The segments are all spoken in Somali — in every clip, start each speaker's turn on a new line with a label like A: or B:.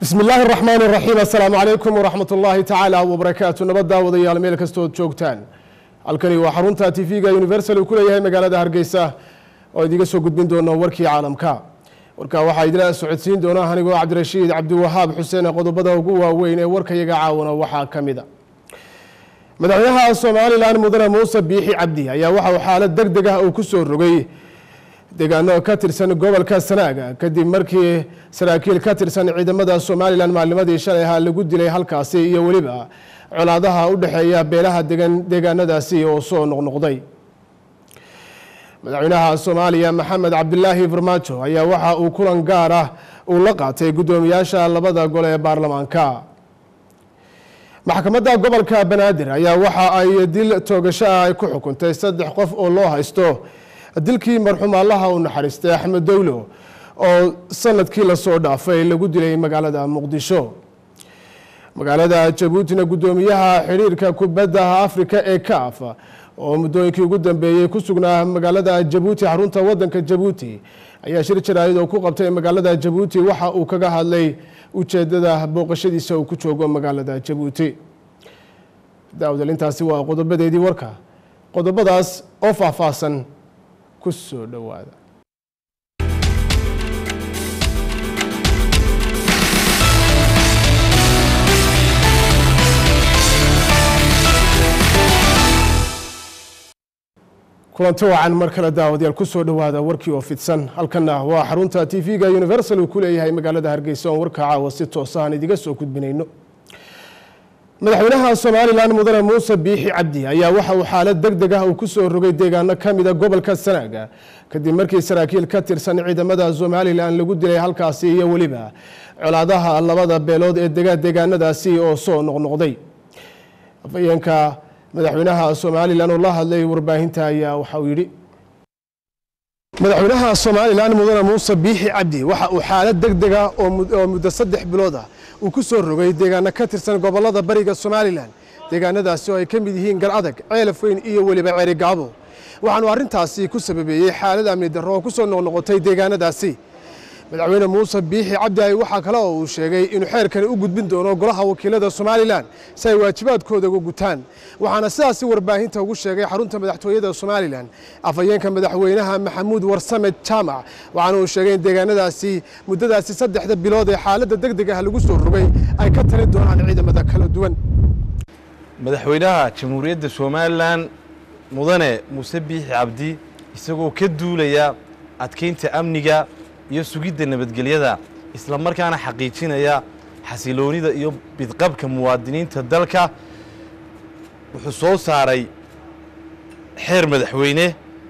A: bismi illaahi araxmaan iraxiim assalaamu calaykum waraxmat ullaahi tacaala wabarakaatu nabadda wadayaal meel kastood joogtaan halkani waa xarunta tv-ga universal uu ku leeyahay magaalada hargeysa oo idiga soo gudbin doono warkii caalamka warkaa waxaa idila socodsiin doona anigoo cabdirashiid cabdiwahaab xuseen qodobada ugu waaweyn ee warkayaga caawano waxaa ka mid a madaxweynaha somalilan mudane muuse biixi cabdi ayaa waxa uu xaalad deg deg ah uu ku soo rogay deegaano ka tirsan gobolka sanaaga kadib markii saraakiil ka tirsan ciidamada somalilan maalnimadii shalay ahaa lagu dilay halkaasi iyo weliba colaadaha u dhexeeya beelaha degan deegaanadaasi oo soo noqnoqday madaxweynaha soomaaliya maxamed cabdilaahi farmaajo ayaa waxa uu kulan gaar ah uu la qaatay guddoomiyaasha labada gole ee baarlamaanka maxkamadda gobolka banaadir ayaa waxa ay dil toogasho ah ay ku xukuntay saddex qof oo loo haysto dilkii marxuum allaha u naxariistay axmed dowlo oo sanadkii lasoo dhaafay lagu dilay magaalada muqdisho magaalada jabuutina guddoomiyaha xidhiirka kubadda afrika ee kaaf oo muddooyinkii ugu dambeeyey ku sugnaa magaalada jabuuti xarunta wadanka jabuuti ayaa shir jaraa'id oo ku qabtay magaalada jabuuti waxa uu kaga hadlay ujeedada booqashadiisa uu ku joogo magaalada jabuuti daawdal intaasi waa qodobadeedii warka qodobadaas oo faahfaahsan ku soo dhowaada kulanti wacan mar kale daawadayaal ku soo dhowaada warkii oo fidsan halkana waa xarunta tv-ga universal uu ku leeyahay magaalada hargeysa oon warka caawa si toosa aan idiga soo gudbinayno madaxweynaha somalilan mudane muuse biixi cabdi ayaa waxa uu xaalad deg deg ah uu ku soo rogay deegaano ka mida gobolka sanaaga kadib markii saraakiil ka tirsan ciidamada somalilan lagu dilay halkaasi iyo weliba colaadaha labada beelood ee dega deegaanadaasi oo soo noqnoqday afayeenka madaxweynaha somalilan oo la hadlay warbaahinta ayaa waxa uu yidhi madaxweynaha somalilan mudane muuse biixi cabdi waxa uu xaalad deg dega oo muddo saddex bilood ah uu ku soo rogay deegaano ka tirsan gobolada bariga somalilan deegaanadaasi oo ay ka mid yihiin galcadag ceelaf weyn iyo weliba ceerigaabo waxaanu arrintaasi ku sababeeyey xaalad amni darro oo ku soo noqnoqotay deegaanadaasi madaxweyne muuse biixi cabdi ay waxaa kale oo uu sheegay inuu xeerkani u gudbin doono golaha wakiilada somalilan si ay waajibaadkooda uga gutaan waxaana sidaasi warbaahinta ugu sheegay xarunta madaxtooyada somalilan afhayeenka madaxweynaha maxamuud warsame jaamac waxaana uu sheegay in deegaanadaasi muddadaasi saddexda bilood ee xaaladda deg deg ah lagu soo rogay ay ka talin doonaan ciidamada kala duwan
B: madaxweynaha jamhuuriyadda somalilan mudane muuse biixi cabdi isagoo ka duulaya adkeynta amniga iyo sugidda nabadgelyada isla markaana xaqiijinaya xasiloonida iyo bidqabka muwaadiniinta dalka wuxuu soo saaray xeer madaxweyne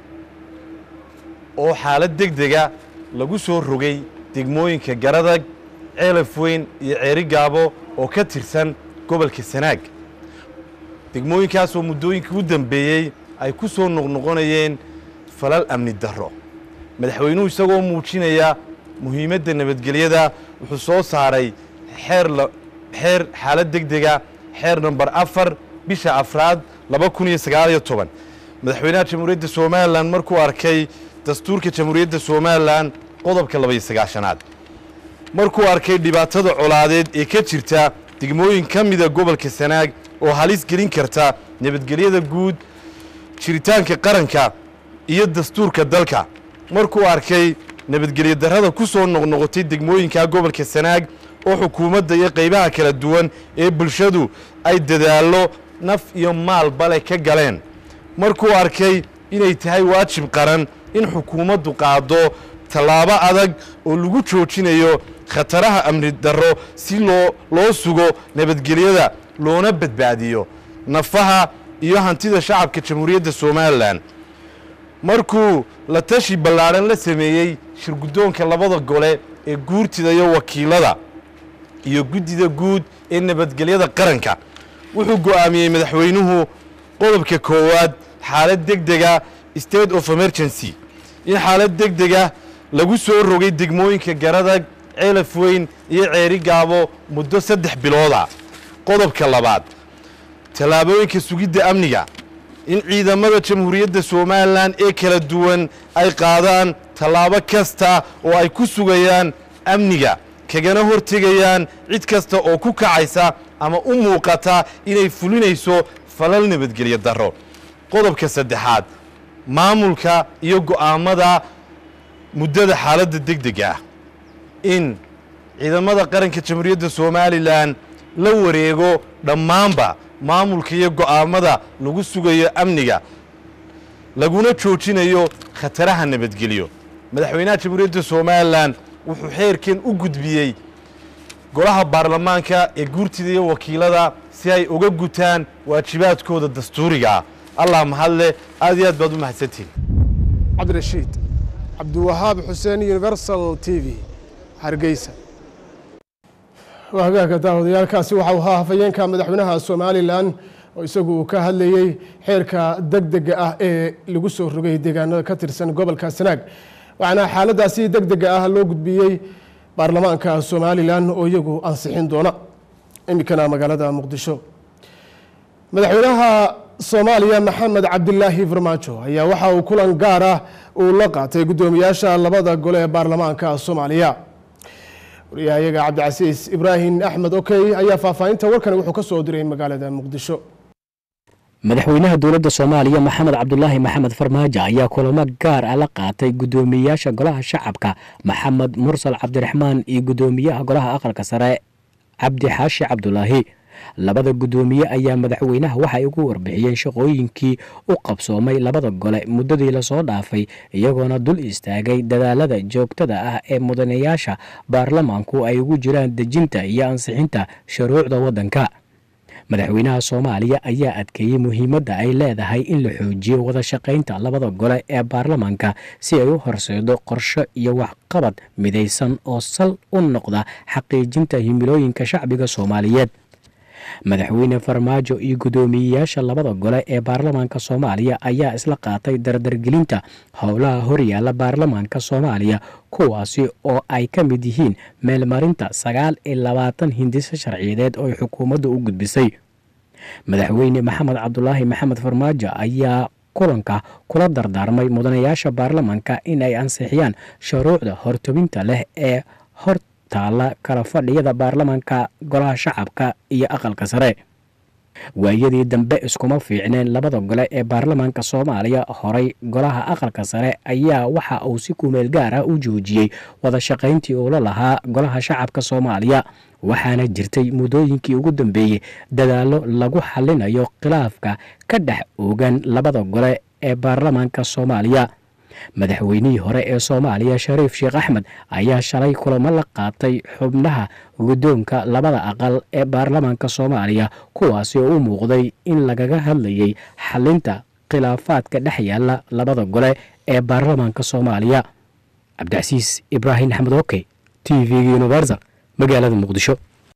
B: oo xaalad deg dega lagu soo rogay degmooyinka garadag ceelaf weyn iyo ceeri gaabo oo ka tirsan gobolka sanaag degmooyinkaasoo muddooyinkii u dambeeyey ay ku soo noqnoqonayeen falal amni darro madaxweynuhu isagoo muujinaya muhiimadda nabadgelyada wuxuu soo saaray xeer xeer xaalad deg dega xeer namber afar bisha afraad laba kun iyo sagaaliyo toban madaxweynaha jamhuuriyadda somalilan markuu arkay dastuurka jamhuuriyadda somalilan qodobka labaiyo sagaashanaad markuu arkay dhibaatada colaadeed ee ka jirta degmooyin ka mida gobolka sanaag oo halis gelin karta nabadgelyada guud jiritaanka qaranka iyo dastuurka dalka markuu arkay nabadgelyo darrada ku soo noqnoqotay degmooyinka gobolka sanaag oo xukuumadda iyo qaybaha kala duwan ee bulshadu ay dadaallo naf iyo maalbale ka galeen markuu arkay inay tahay waajib qaran in xukuumaddu qaado tallaabo adag oo lagu joojinayo khataraha amni darro si loo loo sugo nabadgelyada loona badbaadiyo nafaha iyo hantida shacabka jamhuuriyadda somalilan markuu la tashi ballaadhan la sameeyey shirguddoonka labada gole ee guurtida iyo wakiilada iyo guddida guud ee nabadgelyada qaranka wuxuu go'aamiyey madaxweynuhu qodobka koowaad xaalad deg dega state of emergency in xaalad deg dega lagu soo rogay degmooyinka garadag ceelaf weyn iyo ceeri gaabo muddo saddex bilooda qodobka labaad tallaabooyinka sugidda amniga in ciidamada jamhuuriyadda somalilan ee kala duwan ay qaadaan tallaabo kasta oo ay ku sugayaan amniga kagana hortegayaan cid kasta oo ku kacaysa ama u muuqata inay fulinayso falal nabadgelyo darro qodobka saddexaad maamulka iyo go'aammada muddada xaaladda degdega ah in ciidamada qaranka jamhuuriyadda somalilan la wareego dhammaanba maamulka iyo go'aammada lagu sugayo amniga laguna joojinayo khataraha nabadgelyo madaxweynaha jamhuuriyadda somalilan wuxuu xeerkan u gudbiyey golaha baarlamaanka ee guurtida iyo wakiilada si ay uga gutaan waajibaadkooda dastuuriga ah allah mahadleh aad iyo aad baad u mahadsantihin
A: cabdirashiid cabdiwahaab xuseen universal t v hargeysa waa hagaagka daawadayaalkaasi waxau ahaa hafayeenka madaxweynaha somalilan oo isagu uu ka hadlayey xeerka degdega ah ee lagu soo rogay deegaanada ka tirsan gobolka sanaag waxaana xaaladaasi degdega ah loo gudbiyey baarlamaanka somalilan oo iyagu ansixin doona iminkana magaalada muqdisho madaxweynaha soomaaliya maxamed cabdilaahi farmaajo ayaa waxa uu kulan gaar ah uu la qaatay guddoomiyaasha labada gole ee baarlamaanka soomaaliya wariyahayaga cabdicasiis ibraahim axmed okey ayaa faahfaahinta warkani wuxuu ka soo diray magaalada muqdisho
C: madaxweynaha dowladda soomaaliya maxamed cabdulaahi maxamed farmaajo ayaa kulamo gaar ah la qaatay guddoomiyayaasha golaha shacabka maxamed mursal cabdiraxmaan iyo guddoomiyaha golaha aqalka sare cabdi xaashi cabdulaahi labada guddoomiye ayaa madaxweynaha waxay ugu warbixiyeen shaqooyinkii u qabsoomay labada gole muddadii lasoo dhaafay iyagoona dul istaagay dadaalada joogtada ah ee mudanayaasha baarlamaanku ay ugu jiraan dejinta iyo ansixinta shuruucda waddanka madaxweynaha soomaaliya ayaa adkeeyey muhiimadda ay leedahay in la xoojiyo wada shaqaynta labada gole ee baarlamaanka si ay u horseedo qorsho iyo waxqabad midaysan oo sal u noqda xaqiijinta himilooyinka shacbiga soomaaliyeed madaxweyne farmaajo iyo guddoomiyeyaasha labada gole ee baarlamaanka soomaaliya ayaa isla qaatay dardargelinta howlaha horyaala baarlamaanka soomaaliya kuwaasi oo ay ka mid yihiin meelmarinta sagaal iyo labaatan hindiso sharciyadeed oo ay xukuumadda u gudbisay madaxweyne maxamed cabdulaahi maxamed farmaajo ayaa kulanka kula dardaarmay mudanayaasha baarlamaanka in ay ansixiyaan shuruucda hortobinta leh ee hor taalla kala fadhiyada baarlamaanka golaha shacabka iyo aqalka sare waayadii dambe iskuma fiicneen labada gole ee baarlamaanka soomaaliya horay golaha aqalka sare ayaa waxa uu si kumeel gaar ah u joojiyey wada shaqayntii uula lahaa golaha shacabka soomaaliya waxaana jirtay muddooyinkii ugu dambeeyey dadaallo lagu xallinayo khilaafka ka dhex oogan labada gole ee baarlamaanka soomaaliya madaxweynihii hore ee soomaaliya shariif sheekh axmed ayaa shalay kulamo la qaatay xubnaha guddoonka labada aqal ee baarlamaanka soomaaliya kuwaasi oo u muuqday in lagaga hadlayay xalinta khilaafaadka dhex yaala labada gole ee baarlamaanka soomaaliya cabdicasiis ibraahim axmed okey t v-ga universal magaalada muqdisho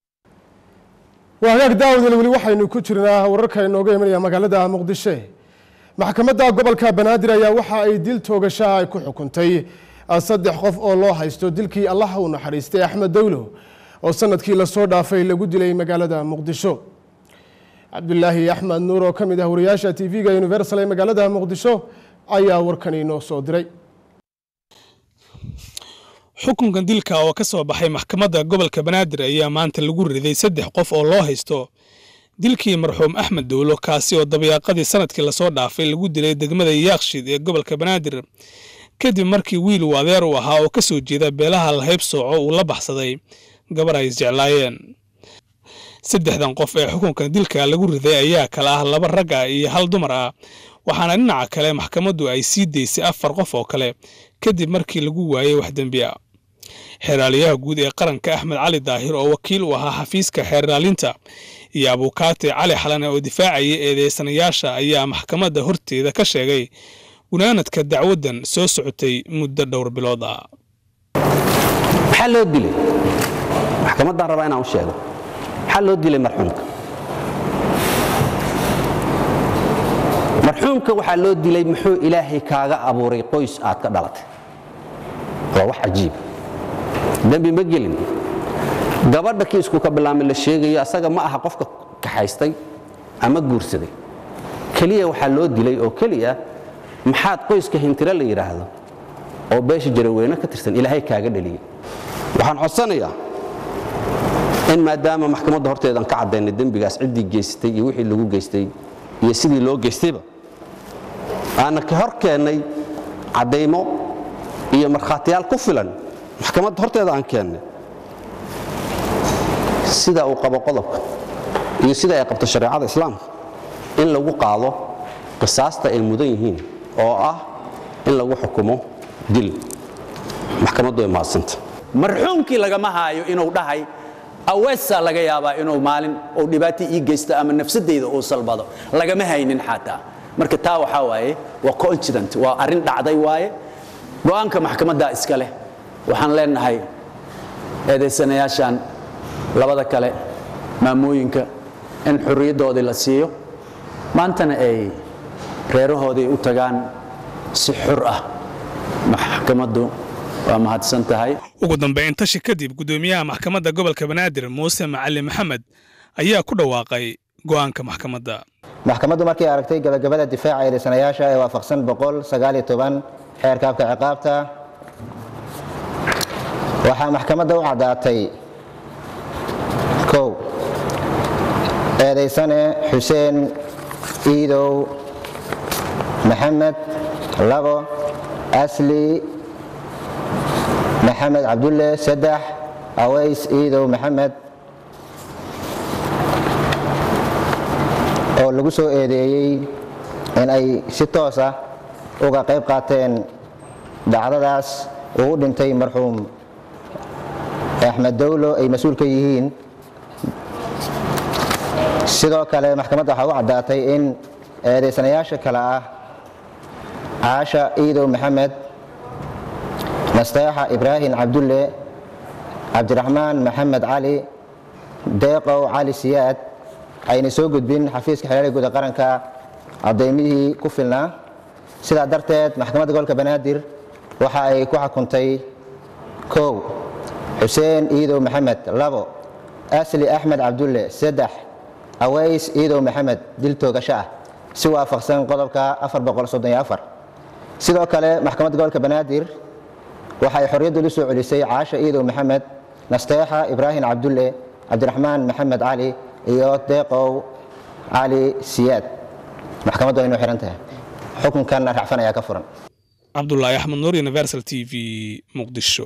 A: waa hagaag daawadel weli waxaynu ku jirnaa wararka inooga imanaya magaalada muqdisho maxkamadda gobolka banaadir ayaa waxa ay dil toogashaha ay ku xukuntay saddex qof oo loo haysto dilkii allaha u naxariistay axmed dowlo oo sanadkii lasoo dhaafay lagu dilay magaalada muqdisho cabdulaahi axmed nuur oo ka mid ah wariyaasha t v-ga universal ee magaalada muqdisho ayaa warkani inoo soo diray
D: xukunkan dilka oo ka soo baxay maxkamadda gobolka banaadir ayaa maanta lagu riday saddex qof oo loo haysto dilkii marxuum axmed dowlo kaasi oo dabayaaqadii sanadkii lasoo dhaafay lagu dilay degmada yaakshid ee gobolka banaadir kadib markii wiil uu adeer u ahaa oo ka soo jeeda beelaha lahayb sooco uu la baxsaday gabar ay isjeclaayeen saddexdan qof ee xukunkan dilka lagu riday ayaa kala ah laba rag ah iyo hal dumar ah waxaana dhinaca kale maxkamaddu ay sii daysay afar qof oo kale kadib markii lagu waayey wax dembi a xeeraaliyaha guud ee qaranka axmed cali daahir oo wakiil u ahaa xafiiska xeeraalinta iyo abuukaate cali xalane oo difaacaya eedeysanayaasha ayaa maxkamadda horteeda ka sheegay gunaanadka dacwaddan soo socotay muddo dhowr bilood ah
E: maxaa loo dilay maxkamaddaan rabaa inaan u sheego maxaa loo dilay marxuumka marxuumka waxaa loo dilay muxuu ilaahay kaaga abuuray qoys aad ka dhalatay waa wax cajiib dembi ma gelin gabadha kiisku ka bilaamay la sheegayo asaga ma aha qofka kaxaystay ama guursaday keliya waxaa loo dilay oo keliya maxaad qoyska hintiro la yidhaahdo oo beesha jaraweyne ka tirsan ilaahay kaaga dhaliyey waxaan codsanayaa in maadaama maxkamadda horteedan ka caddaynay dembigaas ciddii geystay iyo wixii lagu geystay iyo sidii loo geystayba aanna ka hor keennay caddaymo iyo markhaatiyaal ku filan maxkamadda horteeda aan keennay sida uu qabo qodobka iyo sida ay qabto shareecada islaamka in lagu qaado qisaasta ay mudan yihiin oo ah in lagu xukumo dil maxkamaddu way maadsanta
F: marxuumkii lagama haayo inuu dhahay aweesaa laga yaabaa inuu maalin uu dhibaato ii geysto ama nafsadeyda uu salbado lagama haynin xataa marka taa waxaa waaye waa coincident waa arrin dhacday waaye go'aanka maxkamaddaa iska leh waxaan leenahay eedaysanayaashan labada kale maamooyinka in xurriyaddoodii la siiyo maantana ay reerahoodii u tagaan si xur ah maxkamaddu waa mahadsan tahay
D: ugu dambayn tashi kadib guddoomiyaha maxkamadda gobolka banaadir muuse macali maxamed ayaa ku dhawaaqay go'aanka maxkamadda
G: maxkamaddu markay aragtay gabagabada difaaca eedaysanayaasha ee waafaqsan xeerka habka ciqaabta waxaa maxkamadda u caddaatay kow eedaysane xuseen iidow maxamed labo asli maxamed cabdulle saddex aways iidow maxamed oo lagu soo eedeeyey in ay si toos ah uga qayb qaateen dhacdadaas uu u dhintay marxuum axmed dowlo ay mas-uul ka yihiin sidoo kale maxkamadda waxaa u caddaatay in eedaysanayaasha kale ah caasha iidow maxamed nasteexa ibraahim cabdulle cabdiraxmaan maxamed cali deeqow cali siyaad ayna soo gudbin xafiiska xeelada guud ee qaranka caddaymihii ku filnaa sidaa darteed maxkamadda gobolka banaadir waxa ay ku xukuntay kow xuseen iidow maxamed labo asli axmed cabdulle saddex aways iidow maxamed dil toogasho ah si waafaqsan qodobka sidoo kale maxkamadda gobolka banaadir waxa ay xorriyaddu u soo celisay caasha iidow maxamed nasteexa ibraahim cabdulle cabdiraxmaan maxamed cali iyo deeqow cali siyaad maxkamaddu aynu xihan tahay xukunkanna racfan ayaa ka furan
D: cabdulaahi axmed nuur universal t v muqdisho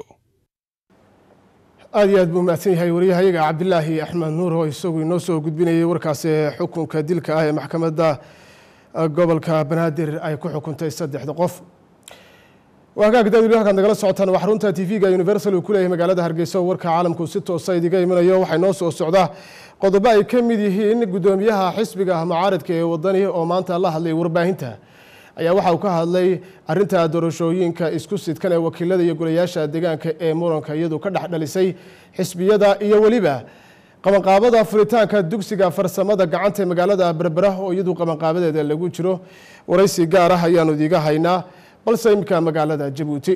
A: aad iyo aad buu mahadsan yahay wariyahayaga cabdilaahi axmed nuur oo isagu inoo soo gudbinayay warkaasi xukunka dilka ah ee maxkamadda gobolka banaadir ay ku xukuntay saddexda qof waagaag daawil halkaad nagala socotaan waa xarunta tv-ga universal uu ku leeyahay magaalada hargeysa oo warka caalamku si toosa idiga imanayo waxay noo soo socdaa qodobo ay ka mid yihiin guddoomiyaha xisbiga mucaaradka ee wadani oo maanta la hadlay warbaahinta ayaa waxa uu ka hadlay arinta doorashooyinka isku sidkan ee wakiilada iyo golayaasha deegaanka ee muranka iyadu ka dhex dhalisay xisbiyada iyo weliba qabanqaabada furitaanka dugsiga farsamada gacanta ee magaalada berbera oo iyadu qabanqaabadeeda lagu jiro waraysi gaar ah ayaanu idiga haynaa balse imika magaalada jabuuti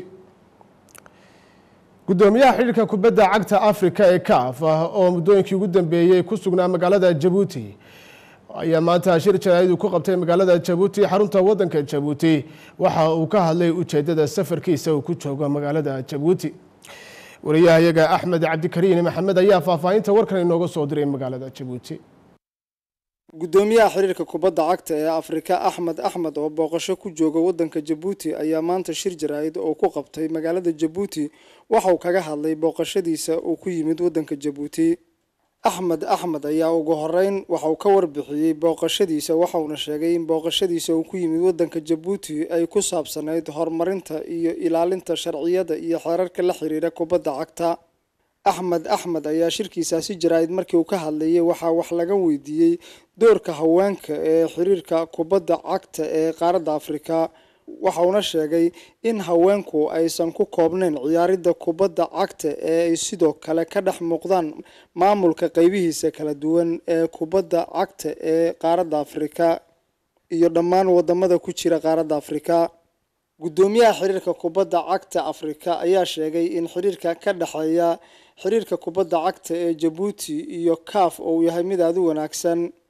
A: gudoomiyaha xidhiirka kubadda cagta africa ee caf oo muddooyinkii ugu dambeeyey ku sugnaa magaalada jabuuti ayaa maanta shir jaraaidu ku qabtay magaalada jabuuti xarunta wadanka jabuuti waxa uu ka hadlay ujeedada safarkiisa uu ku joogo magaalada jabuuti wariyahayaga axmed cabdikariin maxamed ayaa faahfaahinta warkan inooga soo diray magaalada jabuuti
H: gudoomiyaha xiriirka kubadda cagta ee afrika axmed axmed oo booqasho ku jooga wadanka jabuuti ayaa maanta shir jaraa'id oo ku qabtay magaalada jabuuti waxa uu kaga hadlay booqashadiisa uu ku yimid wadanka jabuuti axmed axmed ayaa ugu horeyn waxa uu ka warbixiyey booqashadiisa waxauna sheegay in booqashadiisa uu ku yimid wadanka jabuuti ay ku saabsanayd horumarinta iyo ilaalinta sharciyada iyo xeerarka la xiriira kubadda cagta axmed axmed ayaa shirkiisaasi jaraa'id markii uu ka hadlayay waxaa wax laga weydiiyey doorka haweenka ee xiriirka kubadda cagta ee qaaradda afrika waxauna sheegay in haweenku aysan ku koobnayn ciyaaridda kubadda cagta ee ay sidoo kale ka dhex muuqdaan maamulka qeybihiisa kala duwan ee kubadda cagta ee qaaradda afrika iyo dhammaan wadamada ku jira qaaradda afrika gudoomiyaha xiriirka kubadda cagta afrika ayaa sheegay in xiriirka ka dhexeeya xiriirka kubadda cagta ee jabuuti iyo caf uu yahay mid aada u wanaagsan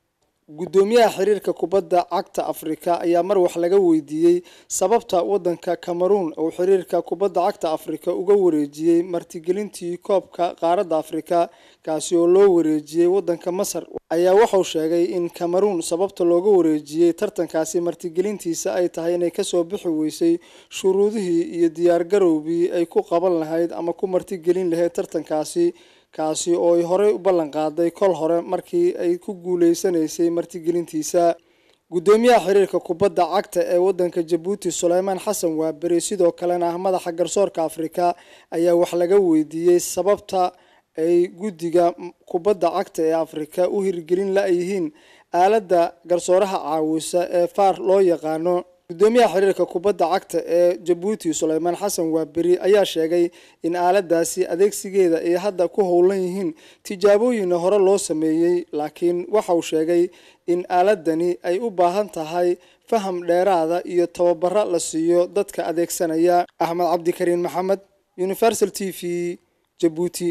H: guddoomiyaha xiriirka kubadda cagta afrika ayaa mar wax laga weydiiyey sababta wadanka cameroon uu xiriirka kubadda cagta afrika uga wareejiyey martigelintii koobka qaaradda afrika kaasi oo loo wareejiyey wadanka masar ayaa wuxuu sheegay in cameroon sababta looga wareejiyey tartankaasi martigelintiisa ay tahay inay kasoo bixi weysay shuruudihii iyo diyaargarowgii ay ku qaban lahayd ama ku martigelin lahayd tartankaasi kaasi oo ay horey u ballan qaaday kol hore markii ay ku guuleysanaysay martigelintiisa guddoomiyaha xiriirka kubadda cagta ee wadanka jabuuti suleymaan xasan waaberi sidoo kalena ah madaxa garsoorka afrika ayaa wax laga weydiiyey sababta ay guddiga kubadda cagta ee afrika u hirgelin la-yihiin aaladda garsooraha caawisa ee faar loo yaqaano guddoomiyaha xiriirka kubadda cagta ee jabuuti suleymaan xasan waaberi ayaa sheegay in aaladaasi adeegsigeeda ay hadda ku howlan yihiin tijaabooyinna hore loo sameeyey laakiin waxa uu sheegay in aaladani ay u baahan tahay faham dheeraada iyo tababaro la siiyo dadka adeegsanaya axmed cabdikariin maxamed universal t v jabuuti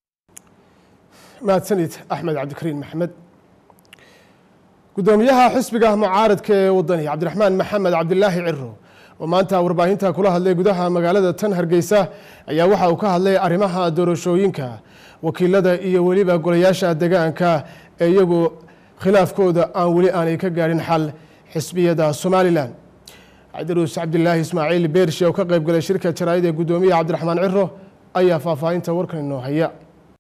A: mahadsanid axmed cabdikariin maxamed gudoomiyaha xisbiga mucaaradka ee wadani cabdiraxmaan maxamed cabdilaahi ciro oo maanta warbaahinta kula hadlay gudaha magaalada tan hargeysa ayaa waxa uu ka hadlay arrimaha doorashooyinka wakiilada iyo weliba golayaasha degaanka ee iyagu khilaafkooda aan weli aanay ka gaadhin xal xisbiyada somalilan cabdiruus cabdilaahi ismaaciil beershe oo ka qayb galay shirka jaraa'id ee gudoomiyaha cabdiraxmaan ciro ayaa faahfaahinta warkan inoo haya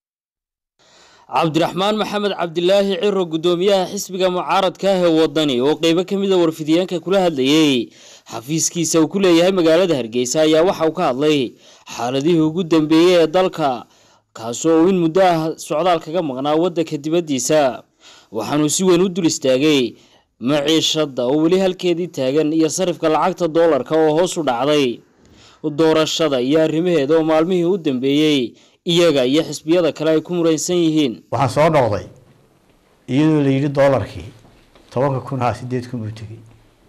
I: cabdiraxmaan maxamed cabdilaahi ciro guddoomiyaha xisbiga mucaaradka ah ee wadani oo qeybo ka mida warfidyaanka kula hadlayey xafiiskiisa uu ku leeyahay magaalada hargeysa ayaa waxa uu ka hadlay xaaladihii ugu dambeeyey ee dalka kaasoo uu in muddo ah socdaal kaga maqnaa waddanka dibaddiisa waxaanuu si weyn u dul istaagay maciishadda oo weli halkeedii taagan iyo sarifka lacagta doolarka oo hoos u dhacday doorashada iyo arrimaheeda oo maalmihii u dambeeyey iyaga iyo xisbiyada kale ay ku muraysan yihiin
J: waxaan soo noqday iyadoo la yidhi doolarkii tobanka kun haa sideed kun buu tegey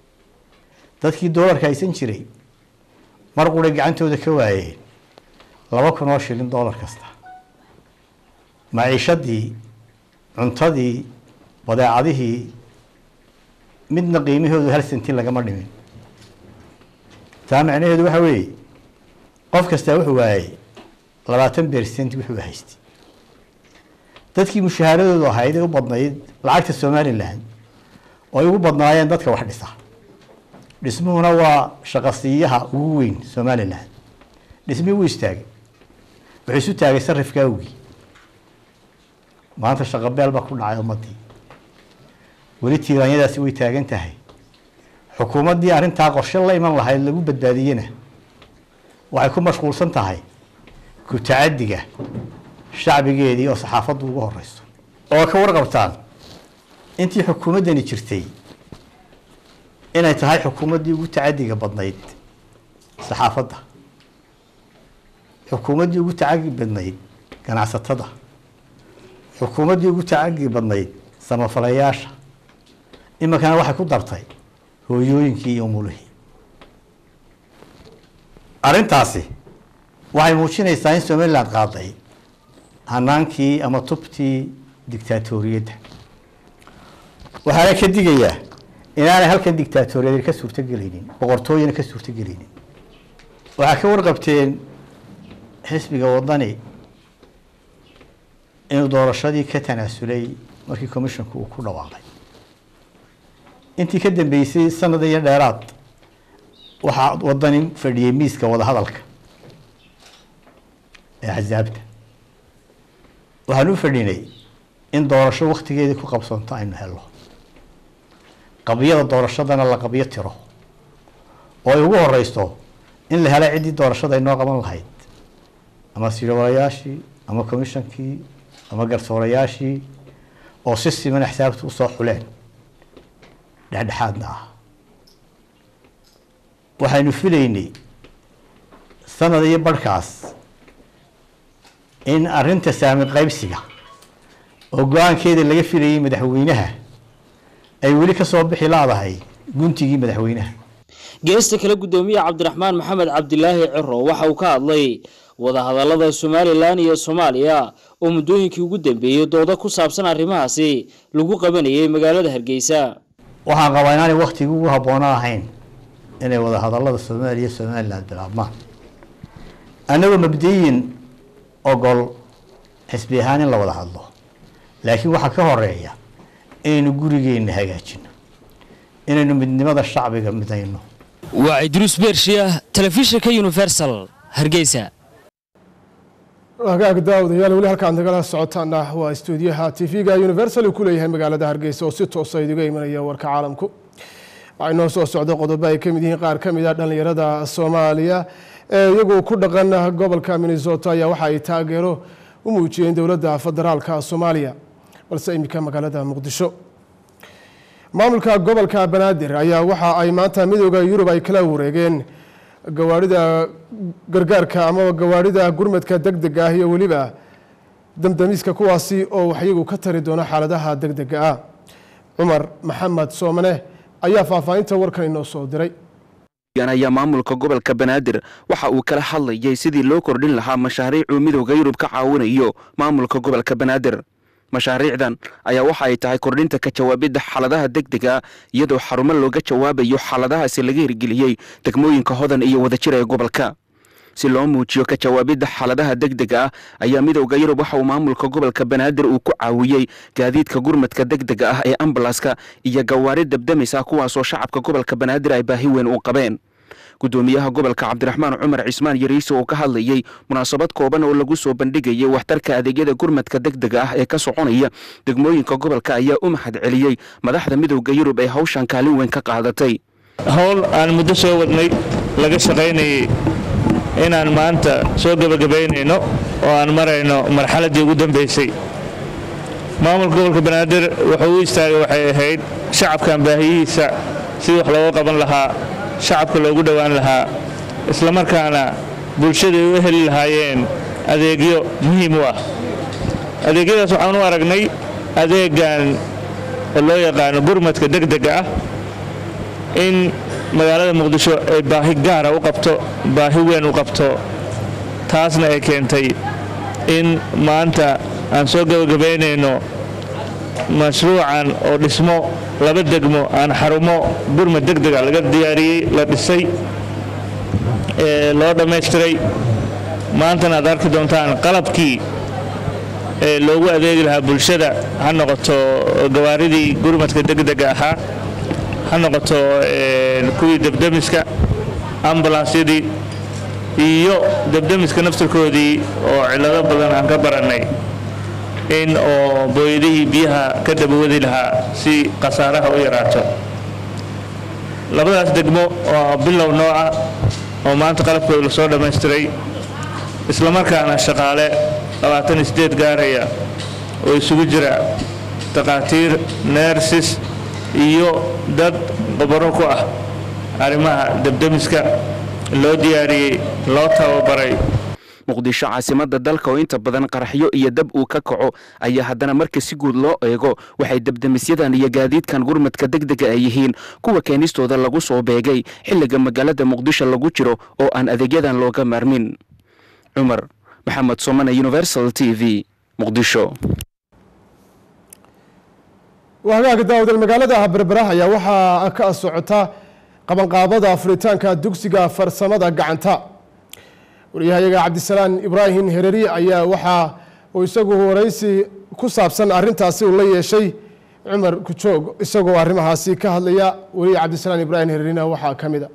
J: dadkii doolarka haysan jiray mar quray gacantooda ka waayeen laba kun oo shilin doolar kasta maciishadii cuntadii badeecadihii midna qiimahoodu hal sentin lagama dhimin taa macnaheedu waxa weeye qof kastaa wuxuu waayey labaatan bersent wuxuu haystay dadkii mushahaaradoodu ahayd ee u badnayd lacagta somalilan oo ay ugu badnaayeen dadka wax dhisa dhismuhuna waa shaqasiiyaha ugu weyn somalilan dhismihii wuu istaagay wuxuu isu taagay sarifka awgii maanta shaqabeel baa ku dhacay ummadii weli tiiraanyadaasi way taagan tahay xukuumaddii arrintaa qorshe la iman lahayd lagu badbaadiyena waxay ku mashquulsan tahay ku-tacadiga shacbigeedii oo saxaafaddu ugu horeyso oo ka warqabtaan intii xukuumaddani jirtay inay tahay xukuumaddii ugu tacadiga badnayd saxaafadda xukuumaddii ugu tacagi badnayd ganacsatada xukuumaddii ugu tacagi badnayd samafalayaasha iminkana waxay ku dartay hooyooyinkii iyo umulihii arrintaasi waxay muujinaysaa in somaliland qaaday hanaankii ama tubtii dictaatoriyadda waxaana ka digayaa inaanay halkan dictaatoriyad ka suurtogelaynin boqortooyina ka suurtogelaynin waxaa ka warqabteen xisbiga wadani inuu doorashadii ka tanaasulay markii commissionku uu ku dhawaaqay intii ka dambeysay sanad iyo dheeraad waxaa wadani fadhiyey miiska wadahadalka ee axsaabta waxaan u fadhinay in doorasho waktigeedii ku qabsoonto aynu helo qabiyada doorashadana la qabyo tiro oo ay ugu horeyso in la helay ciddii doorashada ay noo qaban lahayd ama sirwalayaashii ama commishonkii ama garsoorayaashii oo si siman axsaabta usoo xuleen dhexdhexaadna ah waxaynu filaynay sanad iyo barhkaas in arinta saami qaybsiga oo go-aankeeda laga filayay madaxweynaha ay weli ka soo bixi laadahay guntigii madaxweynaha
I: geesta kale guddoomiye cabdiraxmaan maxamed cabdilaahi ciro waxa uu ka hadlay wadahadallada somalilan iyo soomaaliya oo muddooyinkii ugu dambeeyey dooda ku saabsan arrimahaasi lagu qabanayay magaalada hargeysa
J: waxaan qabaa inaanay waktigii ugu habboona ahayn inay wadahadallada soomaaliya iyo somalilan bilaabmaan annagoo mabdiyin ogol xisbi ahaan in la wada hadlo laakiin waxaa ka horeeya inaynu gurigeenna hagaajino inaynu midnimada shacbiga midayno
I: waa idruus beershiya telefishinka universal hargeysa
A: hagaag daawadayaal weli halkaan nagala socotaana waa istuudiyaha tv-ga universal uu ku leeyahay magaalada hargeysa oo si toosa idiga imanaya warka caalamku waxay noo soo socda qodobo ay ka mid yihiin qaar ka mid a dhallinyarada soomaaliya ee iyagu ku dhaqan gobolka minnesota ayaa waxa ay taageero u muujiyeen dowladda federaalka soomaaliya balse iminka magaalada muqdisho maamulka gobolka banaadir ayaa waxa ay maanta midooda yurub ay kala wareegeen gawaarida gargaarka ama gawaarida gurmadka deg dega ah iyo weliba damdamiska kuwaasi oo wax iyagu ka tari doono xaaladaha deg dega ah cumar maxamed soomane ayaa faahfaahinta warkan inoo soo diray
K: ayaa maamulka gobolka banaadir waxa uu kala hadlayay sidii loo kordhin lahaa mashaariicuu midowda yurub ka caawinayo maamulka gobolka banaadir mashaariicdan ayaa waxa ay tahay kordhinta ka jawaabidda xaaladaha degdega iyadoo xarumo looga jawaabayo xaaladahaasi laga hirgeliyey degmooyinka hodan iyo wadajir ee gobolka si loo muujiyo ka jawaabidda xaaladaha degdega ah ayaa midowda yurub waxa uu maamulka gobolka banaadir uu ku caawiyey gaadiidka gurmadka degdega ah ee ambalaska iyo gawaari dabdamis ah kuwaasoo shacabka gobolka banaadir ay baahi weyn u qabeen gudoomiyaha gobolka cabdiraxmaan cumar cismaan yariise oo ka hadlayey munaasabad kooban oo lagu soo bandhigayay waxtarka adeegyada gurmadka degdega ah ee ka soconaya degmooyinka gobolka ayaa u mahad celiyey madaxda midowda yurub ee hawshan kaalin weyn ka qaadatay
L: howl aan muddo soo wadnay laga shaqaynayay inaan maanta soo gebagabaynayno oo aan marayno marxaladdii ugu dambaysay maamulka gobolka banaadir wuxuu u istaagay waxay ahayd shacabkan baahiyihiisa sidii wax looga qaban lahaa shacabka loogu dhowaan lahaa islamarkaana bulshaday u heli lahaayeen adeegyo muhiim u ah adeegyadaas waxaan u aragnay adeegan oo loo yaqaano gurmadka degdega ah in magaalada muqdisho ay baahi gaara u qabto baahi weyn u qabto taasna ay keentay in maanta aan soo gebagabaynayno mashruucan oo dhismo laba degmo aan xarumo gurmad degdega laga diyaariyey la dhisay ee loo dhammaystiray maantana aad arki doontaan qalabkii ee loogu adeegi lahaa bulshada ha noqoto gawaaridii gurmadka degdega ahaa ha noqoto kuwii debdemiska ambulansyadii iyo debdemiska naftirkoodii oo cillado badan aan ka barannay in oo booyadihii biyaha ka dabawadi lahaa si khasaaraha u yaraato labadaas degmo oo bilow noo ah oo maanta qalabkooda lasoo dhammaystiray islamarkaana shaqaale labaatan sideed gaaraya oo isugu jira takhaatiir neersis iyo dad qobaro ku ah arrimaha debdemiska loo diyaariyey loo tababaray
K: muqdisho caasimada dalka oo inta badan qaraxyo iyo dab uu ka kaco ayaa haddana marka si guud loo eego waxay debdemisyadan iyo gaadiidkan gurmadka degdega ay yihiin kuwa keenistooda lagu soo beegay xilliga magaalada muqdisho lagu jiro oo aan adeegyadan looga maarmin cumar maxamed somane universal t v muqdisho
A: hagaagga daawadal magaalada berbera ayaa waxaa ka socota qabanqaabada furitaanka dugsiga farsamada gacanta wariyahayaga cabdisalaan ibraahim hereri ayaa waxaa uu isagu waraysi ku saabsan arintaasi uu la yeeshay cumar kujoog isagoo arrimahaasi ka hadlaya weliya cabdisalaan ibraahim hererina waxaa ka mid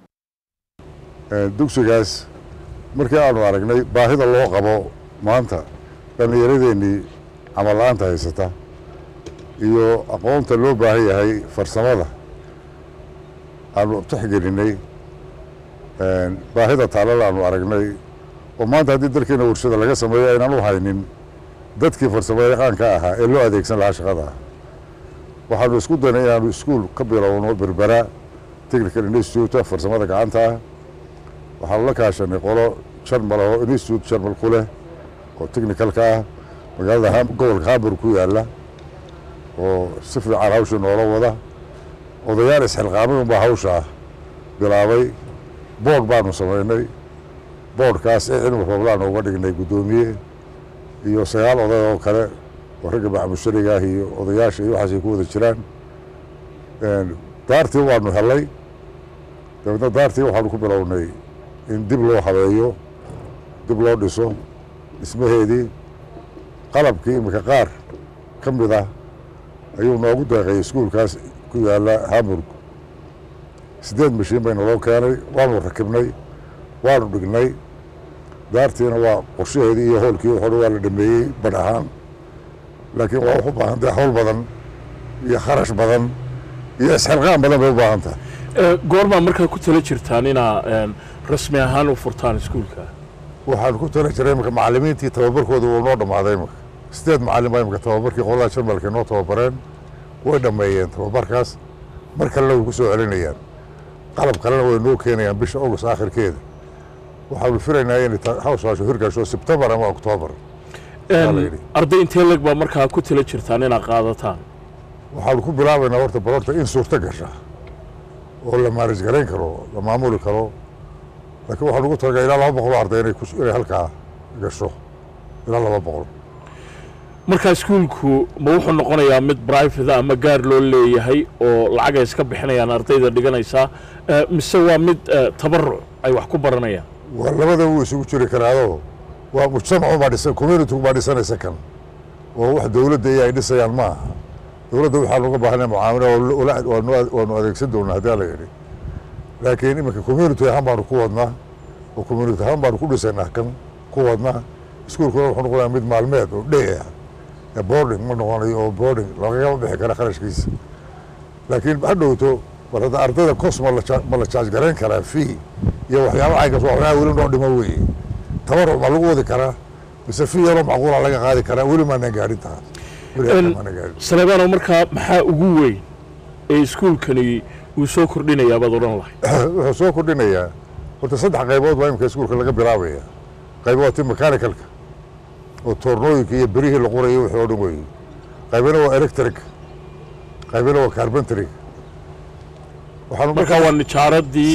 A: a
M: dugsigaas markii aanu aragnay baahida loo qabo maanta dhallinyaradeenii camal la-aanta haysata iyo aqoonta loo baahan yahay farsamada aanu tixgelinay baahida taalada aanu aragnay oo maanta haddii dalkeena warshada laga sameeyo aynaan u haynin dadkii farsamo yaqaanka ahaa ee loo adeegsan lahaa shaqada waxaanu isku daynay inaanu iskuul ka bilowno berbera technical institute farsamada gacanta ah waxaanu la kaashanay qolo jarmal oo institute jarmal ku leh oo technicalka ah magaalada gobolka hamburg ku yaala oo si fiican hawsha noola wada odayaal isxilqaamay unbaa hawsha bilaabay boog baanu samaynay boodhkaas ee cilmi rooblaan uga dhignay guddoomiye iyo sagaal oday oo kale oo ragga macmushariga ah iyo odayaasha iyo waxaasay ku wada jiraan daartii waanu helay dabeedna daartii waxaanu ku bilownay in dib loo habeeyo dib loo dhiso dhismaheedii qalabkii iminka qaar ka mid ah ayuu noogu deeqay iskuulkaas ku yaalla hamburg siddeed mashiin bayna loo keenay waanu rakibnay waanu dhignay daartiina waa qorshaheedii iyo howlkii waxoo dhan waa la dhameeyey badh ahaan laakiin waa u baahan tahay hawl badan iyo kharash badan iyo isxilqaan badan bay u baahan tahay
N: goormaa markaa ku tala jirtaan inaa rasmi ahaan u furtaan iskuulka
M: waxaan ku tala jiray imika macallimiintii tababarkooda wuu noo dhammaaday imika sideed macallin baa imika tababarkii qolada jarmalka noo tababareen way dhammeeyeen tababarkaas mar kalena way ku soo celinayaan qalab kalena way noo keenayaan bisha august aakhirkeeda waxaanu filaynaa inay hawshaashu hirgasho sebtembar ama oktoobar
N: arday intee leg baa markaa ku tala jirtaan inaad qaadataan
M: waxaanu ku bilaabaynaa horta barorta in suurto gasha oo la maarij garayn karo la maamuli karo laakiin waxaan ugu talagalay ilaa laba boqol oo arday inay inay halkaa gasho ilaa laba boqol
N: markaa iskuulku ma wuxuu noqonayaa mid brivate ama gaar loo leeyahay oo lacag ay iska bixinayaan ardayda dhiganaysaa mise waa mid tabaruc ay wax ku baranayaan
M: waa labada wuu isugu jiri karaado waa mujtamacu baa dhisan communitygu baa dhisanaysa kan oo wax dowladda iyo ay dhisayaan ma aha dowladda waxaa looga baahanaya mucaamilo waanu adeegsan doonaa haddii la yidhi laakiin iminka community ahaan baanu ku wadnaa oo community ahaan baanu ku dhisaynaa kan ku wadnaa iskuulkuna wuxuu noqonayaa mid maalmeed oo dhey ah ee boarding ma noqonayo oo boarding lagagama bixi kara kharashkiisa laakiin ha dhowto mar hadda ardayda cos ma ma la jaaj garayn karaa fee iyo waxyaaba caygas waxyaaba weli noo dhimo weeye tabaruc ma lagu wadi karaa mise fee yaroo macquula laga qaadi karaa weli maanan gaadhin taas
N: saleebaano markaa maxaa ugu weyn ee iskuulkani uu soo kordhinayaa baad odhan lahay
M: wuxuu soo kordhinayaa horta saddex qaybood baa imika iskuulka laga bilaabaya qayb waa ti mechanicalka oo toornooyinka iyo berihii la qorayo wixii oo dhan weeye qaybina waa electric qaybina waa carpentry
N: markaa waa nijaaradii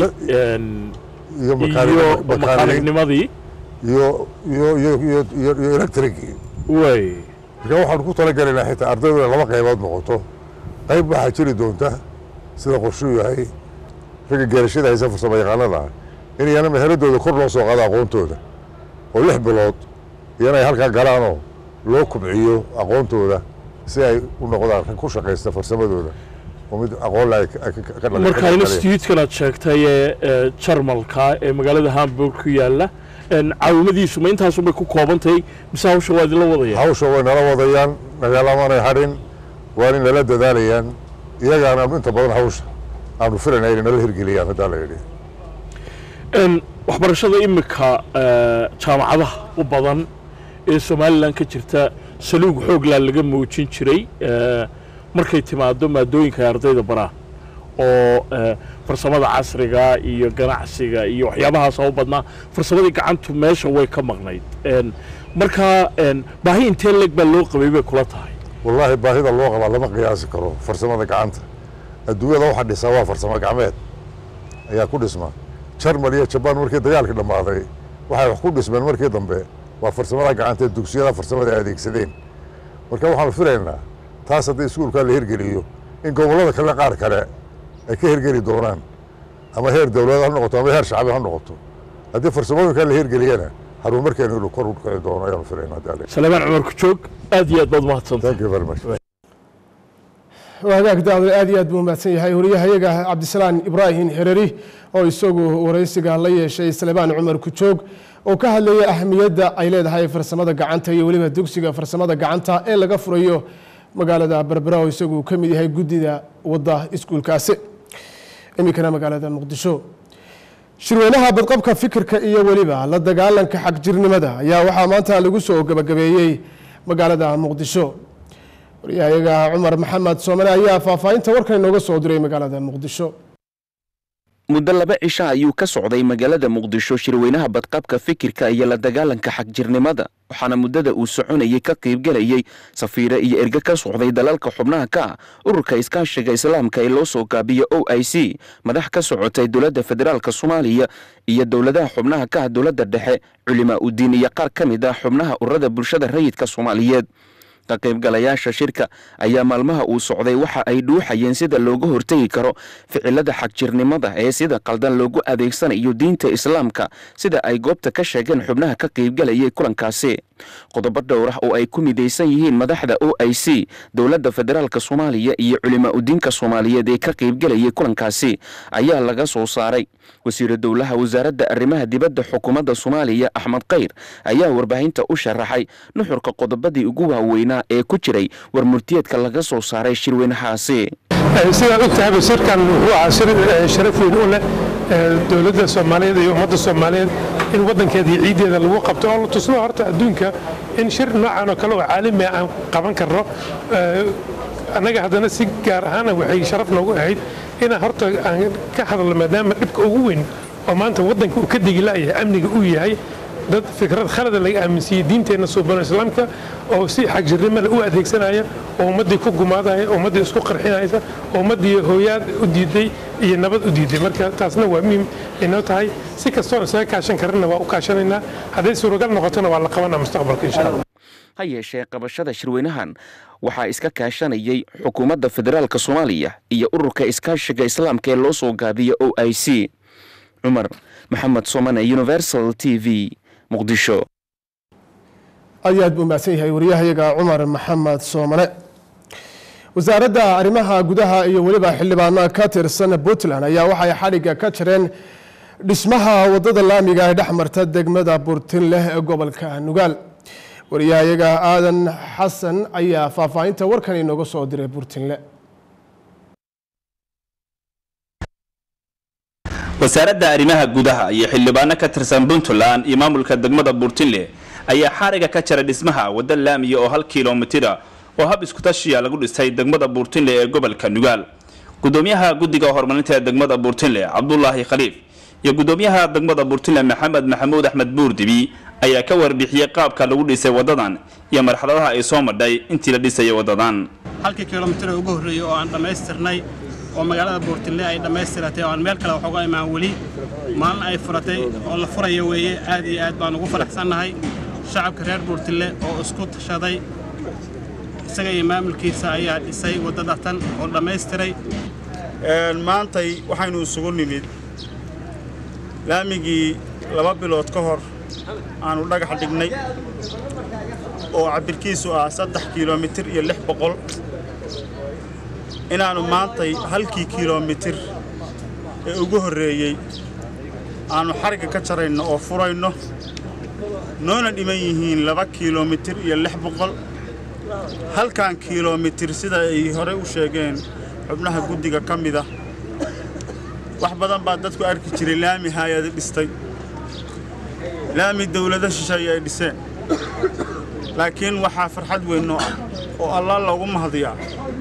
M: iyo
N: makaanignimadii
M: iyo iyo iyo iyo iyo iyo electricii
N: way
M: marka waxaanu ku talagelaynaa xitaa ardaydu inay laba qaybood noqoto qayb waxaa jiri doonta sida qorshuu yahay ragga geerashada haysa farsamo yaqaanada ah in iyana meheradooda kor loo soo qaado aqoontooda oo lix bilood iyana ay halkaa galaanoo loo kubciyo aqoontooda si ay u noqdaan rag ku shaqaysta farsamadooda oo mid aqoon la
N: markaa institutekan aad sheegtay ee jarmalka ee magaalada hamburg ku yaalla caawimadiisu ma intaasunbay ku koobantahay mise hawsha waa idinla wadayaan
M: hawsha way nala wadayaan nagalamanay hadhin waa in nala dadaalayaan iyagaana inta badan hawsha aanu filayna inay nala hirgeliyaan haddaa la yidhi
N: waxbarashada imika jaamacadaha u badan ee somalilan ka jirta saluug xooglaa laga muujin jiray markay timaado maadooyinka ay ardayda baraan oo farsamada casriga iyo ganacsiga iyo waxyaabahaas u badnaa farsamadii gacantu meesha way ka maqnayd markaa baahi intee leeg baa loo qabay bay kula tahay
M: wallaahi baahida loo qabaa lama qiyaasi karo farsamada gacanta adduunyada waxa dhisaa waa farsamo gacmeed ayaa ku dhisma jarmal iyo jabaan markii dagaalkii dhammaaday waxay wax ku dhismeen markii dambe waa farsamada gacanta ee dugsiyada farsamada ay adeegsadeen marka waxaanu filaynaa taas haddii iskuulkaa la hirgeliyo in gobollada kale qaar kale ay ka hirgeli doonaan ama heer dowladeed ha noqoto ama heer shacbi ha noqoto haddii farsamooyinkaa la hirgeliyana horumarkeenu inuu kor u kici doono ayaanu filaynaa
N: salaamaan cumar kujoog aad iyo aad baad mahadsantahay
M: thank you very much
A: hagaag daawad aad iyo aad buu mahadsan yahay wariyahayaga cabdisalaan ibraahim xereri oo isagu waraysiga la yeeshay salebaan cumar kujoog oo ka hadlayay ahamiyadda ay leedahay farsamada gacanta iyo weliba dugsiga farsamada gacanta ee laga furayo magaalada berbera oo isagu ka mid yahay guddida wadda iskuulkaasi iminkana magaalada muqdisho shirweynaha badqabka fikirka iyo weliba la dagaalanka xagjirnimada ayaa waxaa maanta lagu soo gabagabeeyey magaalada muqdisho waryahayaga cumar maxamed soomane ayaa faahfaahinta warkan inooga soo diray magaalada muqdisho
K: muddo laba cisha ayuu ka socday magaalada muqdisho shirweynaha badqabka fikirka iyo la dagaalanka xagjirnimada waxaana muddada uu soconayay ka qaybgelayay safiire iyo erge ka socday dalalka xubnaha ka ah ururka iskaashiga islaamka ee loo soo gaabiyo o i c madax ka socotay dowladda federaalk soomaaliya iyo dowladaha xubnaha ka ah dowladda dhexe culimaa udiin iyo qaar ka mid ah xubnaha ururada bulshada rayidka soomaaliyeed ka qaybgalayaasha shirka ayaa maalmaha uu socday waxa ay dhuuxayeen sida looga hortegi karo ficilada xagjirnimada ee sida qaldan loogu adeegsanayo diinta islaamka sida ay goobta ka sheegeen xubnaha ka qaybgalayay kulankaasi qodobo dhowr ah oo ay ku midaysan yihiin madaxda o i c dowladda federaalk soomaaliya iyo culimaa udiinka soomaaliyeed ee ka qaybgalayay kulankaasi ayaa laga soo saaray wasiira dowlaha wasaaradda arrimaha dibadda xukuumadda soomaaliya axmed khayr ayaa warbaahinta u sharaxay nuxurka qodobadii ugu waaweynaa ee ku jiray war murtiyeedka laga soo saaray shirweynahaasi
O: sidaad ogtahayba shirkan wuxuu ahaa shir sharaf weyn u leh dowladda soomaaliyeed iyo ummadda soomaaliyeed in waddankeeda iyo ciiddeeda lagu qabto oo la tusno horta adduunka in shir noocan oo kale oo caalami aan qaban karno annaga haddana si gaar ahaana waxay sharaf noogu ahayd inaan horta aan ka hadalno maadaama dhibka ugu weyn oo maanta waddanka uu ka degi la'yahay amniga uu yahay dad fikrad khalada laga aaminsiiyey diinteenna suubano islaamka oo si xagjirnimada u adeegsanaya oo ummaddii ku gumaadaya oo ummaddii isku qarxinaysa oo ummaddii hooyaad u diiday iyo nabad u diiday marka taasna waa muhiim inoo tahay si kastoon isaga kaashan karana waa u kaashanaynaa hadday suuragal noqotona waa la qabanaa mustaqbalka insha allah
K: ha yeeshee qabashada shirweynahan waxaa iska kaashanayay xukuumadda federaalk soomaaliya iyo ururka iskaashiga islaamka ee loo soo gaabiyo o i c cumar maxamed somane universal t v muqdisho
A: aad iyo aad buu mahadsan yahay wariyahayaga cumar maxamed soomane wasaaradda arrimaha gudaha iyo weliba xildhibaano ka tirsan puntland ayaa waxay xadhigga ka jireen dhismaha wadada laamiga ee dhex marta degmada burtinleh ee gobolka nugaal wariyahayaga aadan xasan ayaa faahfaahinta warkan inooga soo diray burtinle
P: wasaaradda arrimaha gudaha iyo xildhibaano ka tirsan puntland iyo maamulka degmada buurtinle ayaa xariga ka jara dhismaha wadda laamiya oo hal kilomitira oo hab iskutashiya lagu dhisay degmada buurtinle ee gobolka nugaal gudoomiyaha guddiga horumarinta ee degmada buurtinle cabdulaahi khaliif iyo gudoomiyaha degmada buurtinle maxamed maxamuud axmed buurdibi ayaa ka warbixiyey qaabka lagu dhisay wadadan iyo marxaladaha ay soo madhay intii la dhisayay wadadan
Q: halkii kilomitir ugu horreeyey oo aan dhammaystirnay oo magaalada buurtinle ay dhammaystiratay oo aan meel kale wax uga imaan weli maalin ay furatay oo la furaya weeye aad iyo aad baan ugu faraxsannahay shacabka reer buurtinle oo isku tashaday isaga iyo maamulkiisa ayaa dhisay waddada tan oo dhammaystiray
R: maantay waxaynu isugu nimid laamigii laba bilood ka hor aanu dhagax dhignay oo cabirkiisu ah saddex kilomitir iyo lix boqol inaannu maantay halkii kilomitir ee ugu horreeyey aannu xarigga ka jarayno oo furayno noona dhiman yihiin laba kilomitir iyo lix boqol halkan kilomitir sida ay horey u sheegeen xubnaha guddiga ka mid ah wax badan baa dadku arki jiray laami haayada dhistay laami dawlado shisheeye ay dhiseen laakiin waxaa farxad weyn noo ah oo allah loogu mahadiyaa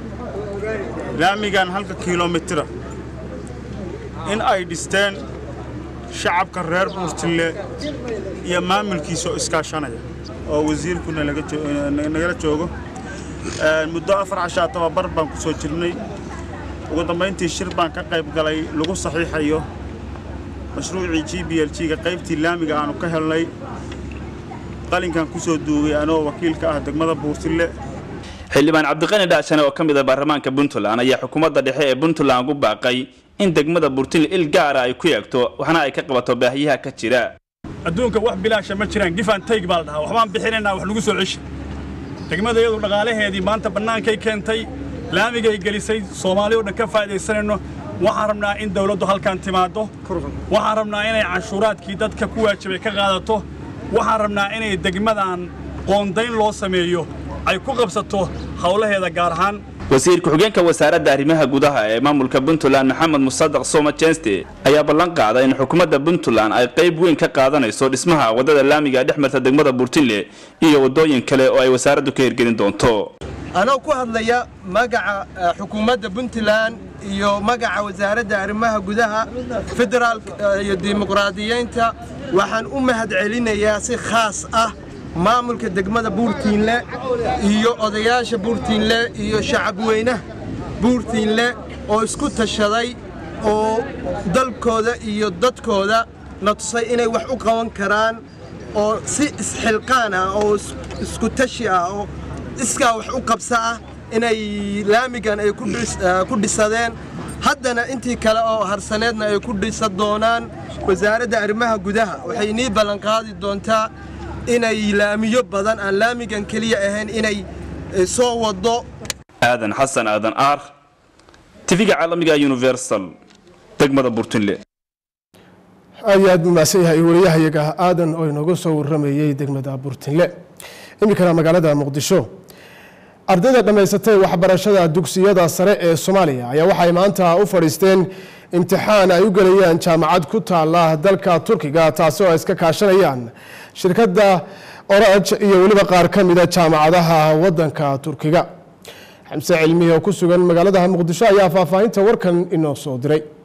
R: laamigan halka kilomitira in ay dhisteen shacabka reer buurtille iyo maamulkiisa oo iskaashanaya oo wasiirkuna nagala joogo muddo afar cashaa tababar baan ku soo jirnay ugu dambayntii shir baan ka qayb galay lagu saxiixayo mashruucii g b l g-ga qaybtii laamiga aanu ka helnay qalinkan ku soo duugay anoo wakiilka ah degmada buurtille
P: xildhibaan cabdiqani dhaashane oo ka mid ah baarlamaanka puntland ayaa xukuumadda dhexe ee puntland ugu baaqay in degmada buurtinle il gaara ay ku eegto waxna ay ka qabato baahiyaha ka jira
S: adduunka wax bilaasha ma jiraan gifan tayg baa la dhahaa waxbaan bixinaynaa wax lagu soo ceshi degmada iyadu dhaqaalaheedii maanta bannaankay keentay laamigay gelisay soomaali oo dhan ka faa'iidaysanayno waxaan rabnaa in dawladdu halkan timaaddo waxaan rabnaa inay canshuuraadkii dadka ku waajibay ka qaadato waxaan rabnaa inay degmadan qoondayn loo sameeyo ay ku qabsato howlaheeda gaar ahaan
P: wasiir ku-xigeenka wasaaradda arrimaha gudaha ee maamulka puntland maxamed musadaq soma jenste ayaa ballan qaaday in xukuumadda puntland ay qayb weyn ka qaadanayso dhismaha waddada laamiga ee dhex marta degmada buurtinle iyo waddooyin kale oo ay wasaaraddu ka hirgelin doonto
T: anoo ku hadlaya magaca xukuumadda puntland iyo magaca wasaaradda arrimaha gudaha federaalka iyo dimuqraadiyeynta waxaan u mahadcelinayaa si khaas ah maamulka degmada buurtiinle iyo odayaasha buurtiinle iyo shacabweynaha buurtiinle oo isku tashaday oo dalkooda iyo dadkooda na tusay inay wax u qaban karaan oo si isxilqaan ah oo isku tashi ah oo iskaa wax u qabsa ah inay laamigan ay ku dhisadeen haddana intii kale oo harsaneedna ay ku dhisa doonaan wasaaradda arrimaha gudaha waxay nii ballanqaadi doontaa inay laamiyo badan aan laamigan keliya ahayn inay soo wado
P: aadan xasan aadan aar tv-ga caalamiga universal degmada burtinle
A: aad iyo aad buu mahadsan yahay wariyahayaga aadan oo inooga soo waramayey degmada burtinle iminkana magaalada muqdisho ardayda dhammaysatay waxbarashada dugsiyada sare ee soomaaliya ayaa waxay maanta u fadhiisteen imtixaan ay u gelayaan jaamacad ku taala dalka turkiga taasi oo ay iska kaashanayaan shirkadda oraj iyo weliba qaar ka mida jaamacadaha wadanka turkiga xamse cilmihi oo ku sugan magaalada muqdisho ayaa faahfaahinta warkan inoo soo diray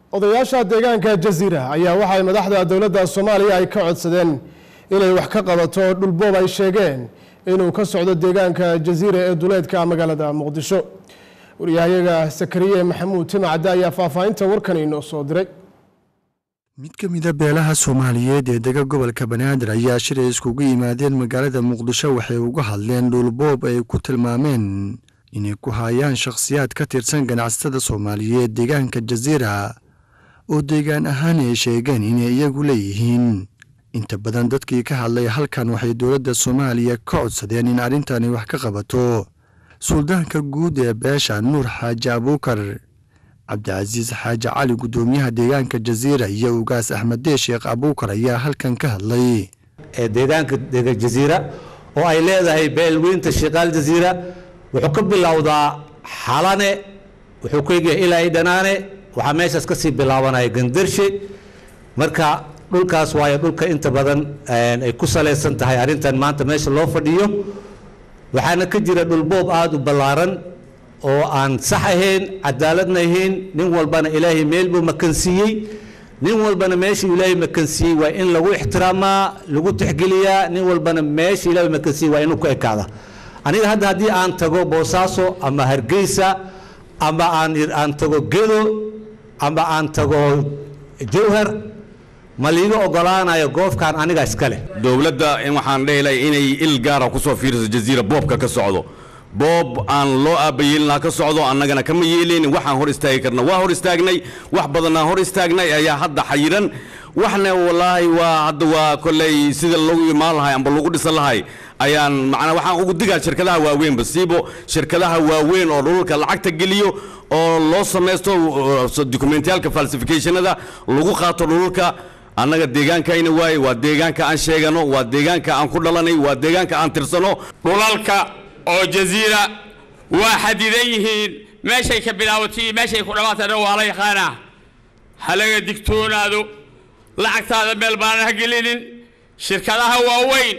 A: odayaasha deegaanka jaziira ayaa waxay madaxda dowladda soomaaliya ay ka codsadeen inay wax ka qabato dhulboob ay sheegeen inuu ka socdo deegaanka jaziira ee duleedka magaalada muqdisho waryahayaga sakariye maxamuud timacadde ayaa faahfaahinta warkan inoo soo diray
U: mid ka mida beelaha soomaaliyeed ee dega gobolka banaadir ayaa shilay iskugu yimaadeen magaalada muqdisho waxay uga hadleen dhulboob ay ku tilmaameen inay ku haayaan shakhsiyaad ka tirsan ganacsatada soomaaliyeed deegaanka jaziira oo deegaan ahaan ay sheegeen inay iyagu leeyihiin inta badan dadkii ka hadlay halkan waxay dowladda soomaaliya ka codsadeen in arrintani wax ka qabato suldaanka guud ee beesha nuur xaaji abuukar cabdicasiis xaaji cali guddoomiyaha deegaanka jaziira iyo ugaas axmedee sheekh abuukar ayaa halkan ka hadlay
V: ee deegaanka dega jaziira oo ay leedahay beelweynta shiqaal jaziira wuxuu ka bilowdaa xalane wuxuu ku egyahay ilaa i dhanaane waxaa meeshaas ka sii bilaabanaya gandarshe marka dhulkaas waayo dhulka inta badan ay ku salaysan tahay arrintan maanta meesha loo fadhiyo waxaana ka jira dhulboob aada u ballaaran oo aan sax ahayn cadaaladna ahayn nin walbana ilaahay meel buu makansiiyey nin walbana meeshuu ilaahay makansiiyey waa in lagu ixtiraamaa lagu tixgeliyaa nin walbana meesha ilaahay makansiiyey waa inuu ku ekaada aniga hadda haddii aan tago boosaaso ama hargeysa ama aan aan tago gedo ama aan tago jowhar ma liiga ogolaanayo goofkan aniga iska leh
W: dowladda in waxaan dhehelay inay il gaara ku soo fiiriso jaziira boobka ka socdo boob aan loo aabayeelinaa ka socdo annagana kama yeeleynin waxaan hor istaagi karna waa hor istaagnay wax badannaan hor istaagnay ayaa hadda xayiran waxna wallaahi waa hadda waa kolley sida lagu imaan lahay amba lagu dhisan lahay ayaan macnaa waxaan ugu digaa shirkadaha waaweynba siibo shirkadaha waaweyn oo dhulka lacagta geliyo oo loo samaysto documentiyaalka falsificationada lagu qaato dhulka annaga deegaankayna waaye waa deegaanka aan sheegano waa deegaanka aan ku dhalanay waa deegaanka aan tirsano
X: dhulalka oo jaziira waa xadidan yihiin meeshay ka bilaabato iyo meeshay ku dhammaatana waa la yaqaanaa ha laga digtoonaado lacagtaada meel baanan ha gelinin shirkadaha waaweyn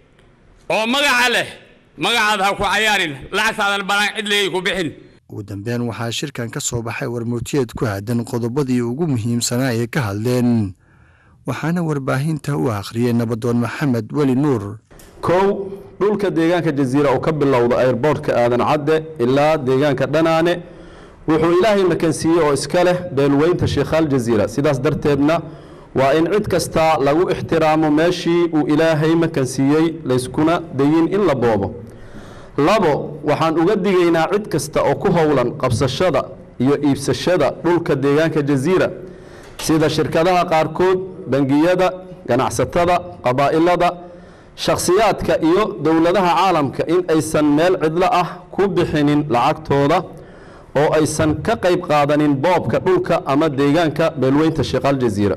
X: oo magaca leh magacaada ha ku cayaarin lacagtaadan banaan cid leeyay ku bixin
U: ugu dambeyn waxaa shirkan ka soo baxay warmurtiyeed ku aadan qodobadii ugu muhiimsanaa ee ka hadleen waxaana warbaahinta u akhriyey nabadoon maxamed weli nuur
Y: kow dhulka deegaanka jaziira oo ka bilowda airboortka aadan cadde ilaa deegaanka dhanaane wuxuu ilaahay makansiiyey oo iska leh beelweynta sheekhaal jaziira sidaas darteedna waa in cid kasta lagu ixtiraamo meeshii uu ilaahay makansiiyey layskuna dayin in la boobo labo waxaan uga digaynaa cid kasta oo ku howlan qabsashada iyo iibsashada dhulka deegaanka jaziira sida shirkadaha qaarkood bangiyada ganacsatada qabaa'ilada shakhsiyaadka iyo dowladaha caalamka in aysan meel cidlo ah ku bixinin lacagtooda oo aysan ka qayb qaadanin boobka dhulka ama deegaanka beelweynta sheekhaal jaziira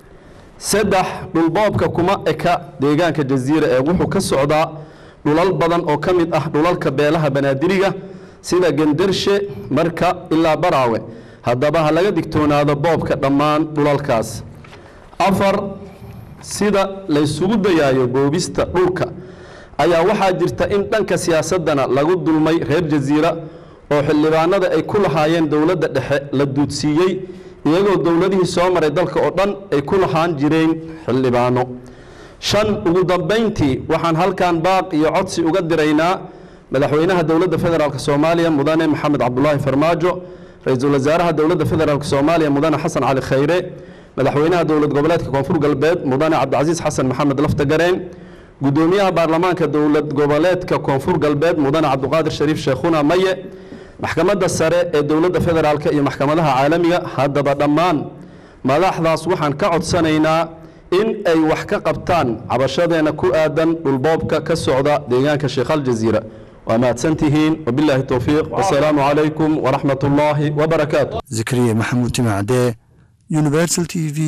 Y: saddex dhulboobka kuma eka deegaanka jaziira ee wuxuu ka socdaa dhulal badan oo ka mid ah dhulalka beelaha banaadiriga sida gendarshe marka ilaa baraawe haddaba ha laga digtoonaado boobka dhammaan dhulalkaas afar sida laysugu dayaayo boobista dhulka ayaa waxaa jirta in dhanka siyaasadana lagu dulmay reer jaziira oo xildhibaanada ay ku lahaayeen dowladda dhexe la duudsiiyey iyagoo dowladihii soo maray dalka oo dhan ay ku lahaan jireen xildhibaano shan ugu dambayntii waxaan halkan baaq iyo codsi uga diraynaa madaxweynaha dowladda federaalk soomaaliya mudane maxamed cabdulaahi farmaajo ra-iisul wasaaraha dowladda federaalk soomaaliya mudane xasan cali khayre madaxweynaha dowlad goboleedka koonfur galbeed mudane cabdicasiis xasan maxamed laftagareen gudoomiyaha baarlamaanka dowlad goboleedka koonfur galbeed mudane cabdiqaadir shariif sheekhuna maye maxkamadda sare ee dowladda federaalk iyo maxkamadaha caalamiga haddaba dhammaan madaxdaas waxaan ka codsanaynaa in ay wax ka qabtaan cabashadeena ku aadan dhulboobka ka socda deegaanka sheekhaal jaziira waa mahadsantihiin wabilaahi towfiiq wasalaamu calaykum waraxmat ullaahi wabarakaatu
U: zakariya maxamuud timacde universal t v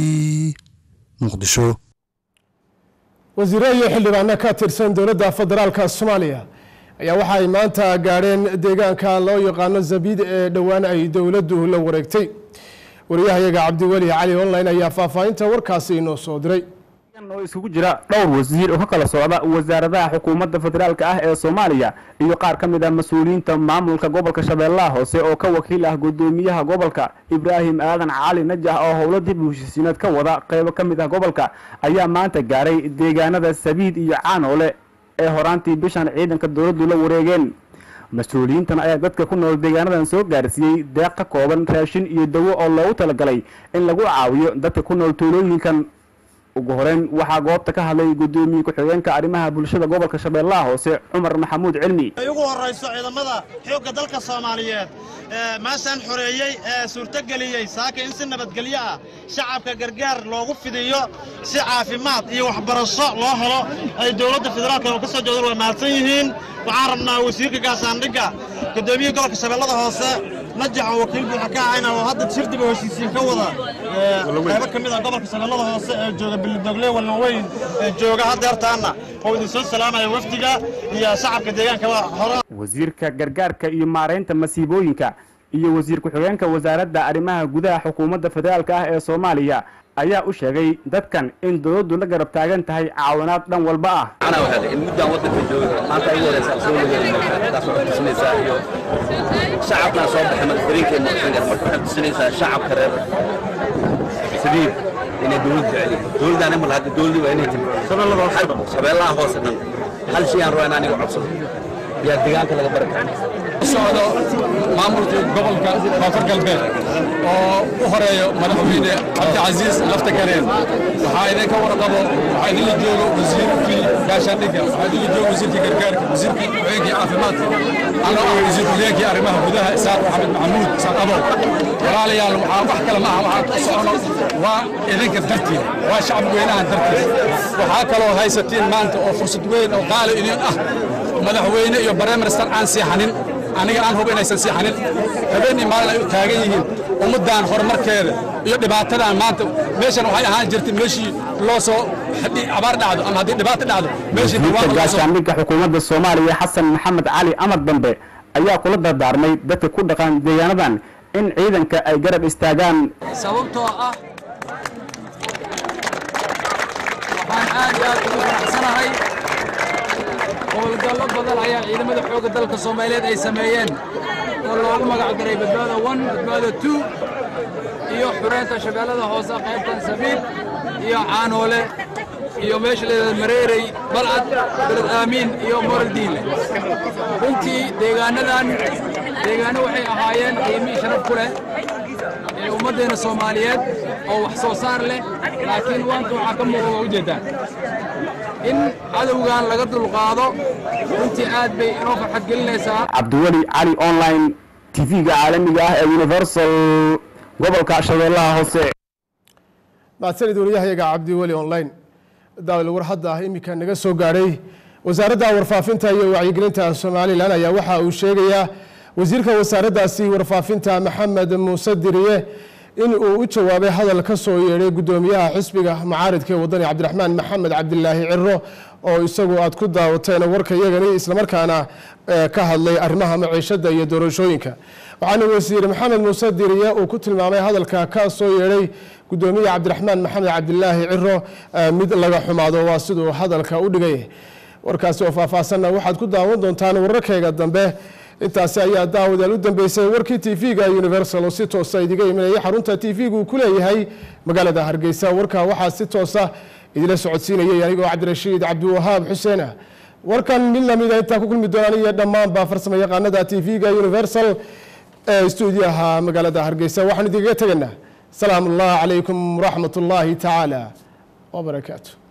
U: muqdisho
A: wasiire iyo xildhibaano ka tirsan dowladda federaalka soomaaliya ayaa waxa ay maanta gaadheen deegaanka loo yaqaano zabiid ee dhowaan ay dowladdu la wareegtay wariyahayaga cabdiweli cali online ayaa faahfaahinta warkaasi inoo soo diray
B: oo isugu jira dhowr wasiir oo ka kala socda wasaaradaha xukuumadda federaalk ah ee soomaaliya iyo qaar ka mid ah mas-uuliyiinta maamulka gobolka shabeellaha hoose oo ka wakiil ah guddoomiyaha gobolka ibraahim aadan cali najax oo howlo dib u heshiisiineed ka wada qaybo ka mid ah gobolka ayaa maanta gaaray deegaanada sabiid iyo caanoole ee horaantii bishan ciidanka dowladdu la wareegeen mas-uuliyiintan ayaa dadka ku nool deegaanadan soo gaarsiiyey deeq ka kooban raashin iyo dawo oo loogu talagalay in lagu caawiyo dadka ku nool tuulooyinkan ugu horeyn waxaa goobta ka hadlay guddoomiye ku-xigeenka arrimaha bulshada gobolka shabeellaha hoose cumar maxamuud cilmi
C: ay ugu horrayso ciidamada xoogga dalka soomaaliyeed ee maashaan xoreeyey ee suurtogeliyey saaka in si nabadgelyo ah shacabka gargaar loogu fidiyo si caafimaad iyo waxbarasho loo helo ay dowladda federaalka oo ka soo jeedan waa mahadsan yihiin waxaan rabnaa wasiirka gaasaandhigga guddoomiyaha gobolka shabeellada hoose najax oo wakiil buuxa ka ahayna oo hadda shir dib u heshiisiin ka wada qaybo ka mid ah gobolka shabeellada hoose ee jooga bilidogle walnaweyn ee jooga haddeertaanna oo idin soo salaamaya wafdiga iyo shacabka deegaankaba hore
B: wasiirka gargaarka iyo maaraynta masiibooyinka iyo wasiir ku-xigeenka wasaaradda arrimaha gudaha xukuumadda federaalk ah ee soomaaliya ayaa u sheegay dadkan in dowladdu la garab taagan tahay caawinaad dhan walba ah
E: in muddaan waddanka jooga maanta ay ugu horeysa soo wadagelinaysa taas waxay tusinaysaa iyo shacabkana soo baxay madaxweynkeenna marka waxay tusinaysaa shacabka reer sabiib inay dowlad jecel yihiin dowladdan imal hadda dowladii waa inay timi shabeellaha hoose dhan hal shay aan rabaa in aniga codsado yaa deegaanka laga bari karaa
F: socdo maamulka gobolka koonfur galbeed oo u horeeyo madaxweyne cabdicasiis lafta kareen waxaa idinka warqabo waxaa idinla joogo wasiirkii gaashaandhigga waxaa idinla joogo wasiirkii gargaarka wasiirkii ku-xigeenkii caafimaadka anoo ah wasiir ku-xigeenkii arrimaha gudaha isaaq maxamed maxamuud isaaq abow walaalayaal waxaa wax kale ma aha waxaan ku socono waa idinka dartiin waa shacab weynaha dartiis waxaa kaloo haysatiin maanta oo fursad weyn oo qaali idin ah madaxweyne iyo bareminister aan seexanin aniga aan hubo inaysan seexanin habeenii maalin ay u taagan yihiin ummaddan horumarkeeda iyo dhibaatadan maanta meeshan waxay ahaan jirtay meeshii loo soo haddii abaar dhacdo ama haddii dhibaato dhacdo meeshii
B: wasiirka gaashaandhigga xukuumadda soomaaliya xasan maxamed cali amar dambe ayaa kula dardaarmay dadka ku dhaqan deegaanadan in ciidanka ay garab istaagaan
G: sababtoo ah waxaan aad iyo aad ugu faraxsanahay howlgallo badan ayaa ciidamada xoogga dalka soomaaliyeed ay sameeyeen oo loogu magac daray badbaada one badbaada two iyo xureynta shabeellada hoose qaybtan sabiib iyo caanoole iyo meesha leedahay mareerey balcad beled aamiin iyo moraldiinle runtii deegaanadan deegaano waxay ahaayeen qiimii sharaf ku leh ee ummaddeena soomaaliyeed oo wax soo saar leh laakiin waanta waxaa ka muuqda waa ujeeddaan in cadowgan laga dulqaado runtii aad bay inoo farxad gelinaysaa
B: cabdiweli cali online tv-ga caalamiga ah ee universal gobolka shabeellaha hoose
A: mahadsanid wariyahayaga cabdiweli online daawil war hadda ah iminka naga soo gaadhay wasaaradda warfaafinta iyo wacyigelinta somalilan ayaa waxa uu sheegayaa wasiirka wasaaraddaasi warfaafinta maxamed muuse diriye in uu u jawaabay hadal ka soo yeedhay guddoomiyaha xisbiga mucaaridka ee wadani cabdiraxmaan maxamed cabdilaahi ciro oo isagu aad ku daawateen warka iyagani islamarkaana ka hadlay arrimaha maciishada iyo doorashooyinka waxaana wasiir maxamed muuse diriye uu ku tilmaamay hadalka ka soo yeedhay guddoomiyaha cabdiraxmaan maxamed cabdilaahi ciro mid laga xumaado waa siduu hadalka u dhigay warkaasi oo faahfaahsanna waxaad ku daawan doontaan wararkayga dambe intaasi ayaa daawadaal u dambeysay warkii tv-ga universal oo si toosa idiga imanaya xarunta tv-gu uu ku leeyahay magaalada hargeysa warka waxaa si toosa idila socodsiinayay anigoo cabdirashiid cabdiwahaab xuseen ah warkan mid lamida intaa ku kulmi doonaan iyo dhammaanba farsamo yaqaanada tv-ga universal ee stuudiyaha magaalada hargeysa waxaan idinkaga tegaynaa salaamu allah calaykum waraxmat ullaahi tacaala wabarakaatu